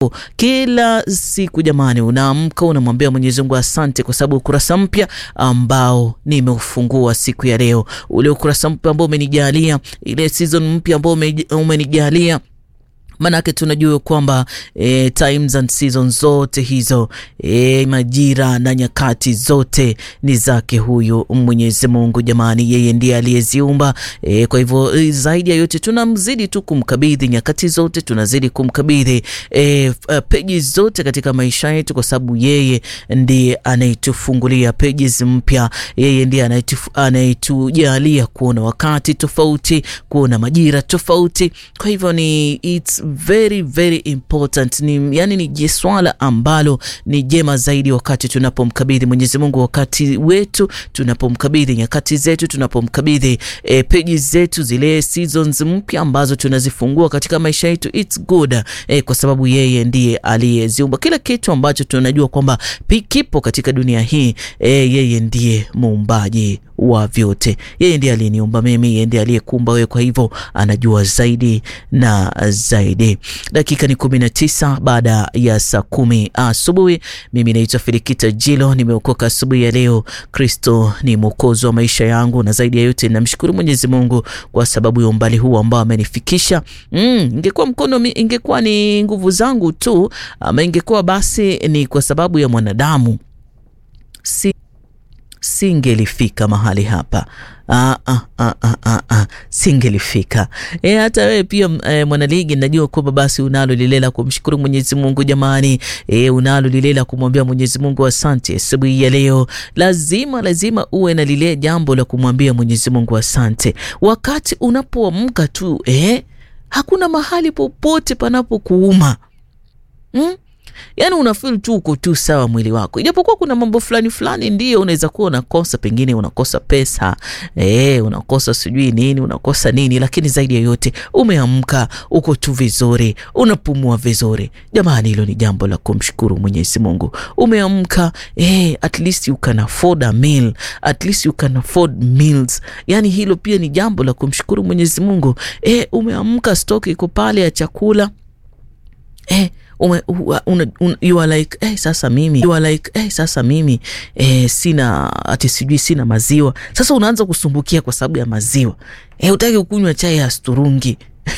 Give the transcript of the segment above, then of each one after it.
Kila siku jamani, unaamka unamwambia Mwenyezi Mungu asante, kwa sababu ukurasa mpya ambao nimeufungua siku ya leo, ule ukurasa mpya ambao umenijalia, ile season mpya ambao umenijalia Manake tunajua kwamba e, times and seasons zote hizo e, majira na nyakati zote ni zake huyu Mwenyezi Mungu jamani, yeye ndiye aliyeziumba. E, kwa hivyo zaidi ya yote tunamzidi tu kumkabidhi nyakati zote, tunazidi kumkabidhi e, peji zote katika maisha yetu, kwa sababu yeye ndiye anayetufungulia pages mpya, yeye ndiye anayetujalia kuona wakati tofauti, kuona majira tofauti. Kwa hivyo ni it's very very important ni, yani ni swala ambalo ni jema zaidi wakati tunapomkabidhi Mwenyezi Mungu wakati wetu, tunapomkabidhi nyakati zetu, tunapomkabidhi e, peji zetu, zile seasons mpya ambazo tunazifungua katika maisha yetu, it's good e, kwa sababu yeye ndiye aliyeziumba kila kitu ambacho tunajua kwamba kipo katika dunia hii e, yeye ndiye muumbaji wa vyote. Yeye ndiye aliyeniumba mimi, yeye ndiye aliyekuumba wewe, kwa hivyo anajua zaidi na zaidi. Dakika ni kumi na tisa baada ya saa kumi asubuhi. Mimi naitwa Filikita Jilo, nimeokoka asubuhi ya leo. Kristo ni mwokozi wa maisha yangu, na zaidi ya yote namshukuru Mwenyezi Mungu kwa sababu ya umbali huu ambao amenifikisha. Mm, ingekuwa mkono, ingekuwa ni nguvu zangu tu, ama ingekuwa basi ni kwa sababu ya mwanadamu si singelifika mahali hapa. Ah, ah, ah, ah, ah, ah. Singelifika. E, hata wewe pia e, mwanaligi, najua kwamba basi unalo lile la kumshukuru Mwenyezi Mungu jamani. E, unalo lile la kumwambia Mwenyezi Mungu asante asubuhi ya leo. Lazima lazima uwe na lile jambo la kumwambia Mwenyezi Mungu asante wakati unapoamka tu. E, hakuna mahali popote panapokuuma hmm? Yaani unafeel tu uko tu sawa mwili wako, ijapokuwa kuna mambo fulani fulani ndio unaweza kuwa unakosa, pengine unakosa pesa e, unakosa sijui nini, unakosa nini, lakini zaidi ya yote umeamka, uko tu vizuri, unapumua vizuri. Jamani, hilo ni jambo la kumshukuru Mwenyezi Mungu. Umeamka e, at least you can afford a meal, at least you can afford meals. Yani hilo pia ni jambo la kumshukuru Mwenyezi Mungu. E, umeamka, stock iko pale ya chakula e, Ume, una, una, you are like eh, sasa mimi you are like eh, sasa mimi eh, sina ati sijui sina maziwa. Sasa unaanza kusumbukia kwa sababu ya maziwa eh, utaki kunywa chai ya sturungi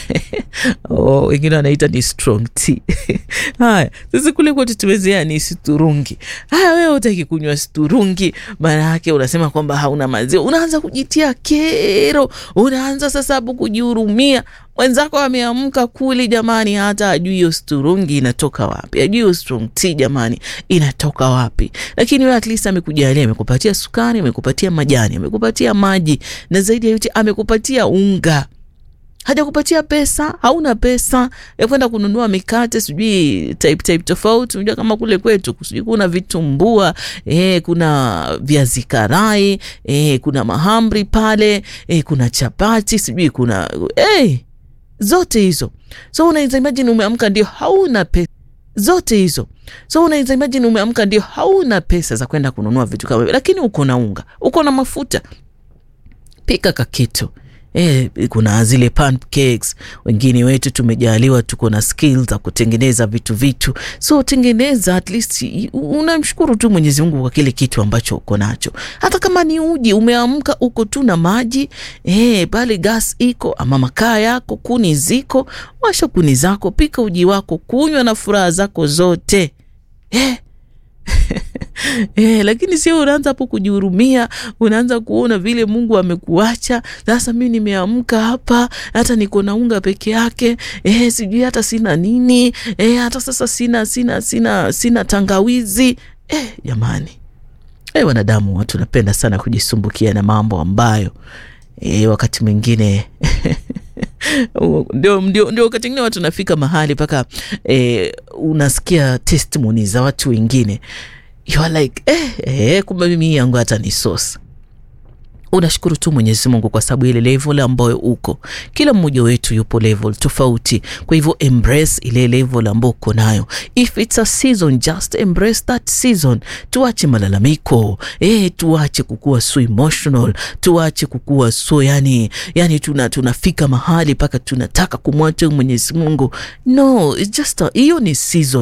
oh, wengine wanaita ni strong tea haya sasa kule kwetu tumezea ni sturungi. Haya, wewe utaki kunywa sturungi, maana yake unasema kwamba hauna maziwa, unaanza kujitia kero, unaanza sasa hapo kujihurumia. Mwenzako ameamka kuli jamani, hata ajui hiyo sturungi inatoka wapi, ajui hiyo strong tea jamani inatoka wapi. Lakini wewe at least amekujalia, amekupatia sukari, amekupatia majani, amekupatia maji, na zaidi ya yote amekupatia unga hajakupatia pesa, hauna pesa ya kwenda kununua mikate sijui type type tofauti. Unajua kama kule kwetu sijui kuna vitumbua eh, kuna viazi karai eh, kuna mahamri pale eh, kuna chapati sijui kuna eh, zote hizo. So unaweza imagine umeamka ndio hauna pesa zote hizo. So unaweza imagine umeamka ndio hauna pesa za kwenda kununua vitu kama hivyo, lakini uko na unga, uko na mafuta, pika kakitu E, kuna zile pancakes. Wengine wetu tumejaliwa, tuko na skills za kutengeneza vitu vitu, so tengeneza, at least unamshukuru tu Mwenyezi Mungu kwa kile kitu ambacho uko nacho. Hata kama ni uji, umeamka uko tu na maji e, pale gas iko ama makaa yako, kuni ziko, washa kuni zako, pika uji wako, kunywa na furaha zako zote e. Eh, lakini sio unaanza hapo kujihurumia, unaanza kuona vile Mungu amekuacha. Sasa mimi nimeamka hapa, hata niko na unga peke yake eh, sijui hata sina nini eh, hata sasa sina sina sina sina tangawizi eh, jamani eh, wanadamu watu napenda sana kujisumbukia na mambo ambayo eh, wakati mwingine ndio, ndio, ndio wakati mwingine watu nafika mahali mpaka eh, unasikia testimony za watu wengine you are like eh, eh, kumbe mimi yangu hata ni sosa. unashukuru tu Mwenyezi Mungu kwa sababu ile level ambayo uko. Kila mmoja wetu yupo level tofauti, kwa hivyo embrace ile level ambayo uko nayo. If it's a season, just embrace that season. Tuache malalamiko eh, tuache kukua so emotional, tuache kukua so yani, yani tuna tunafika mahali mpaka tunataka kumwacha Mwenyezi Mungu. No, it's just hiyo ni season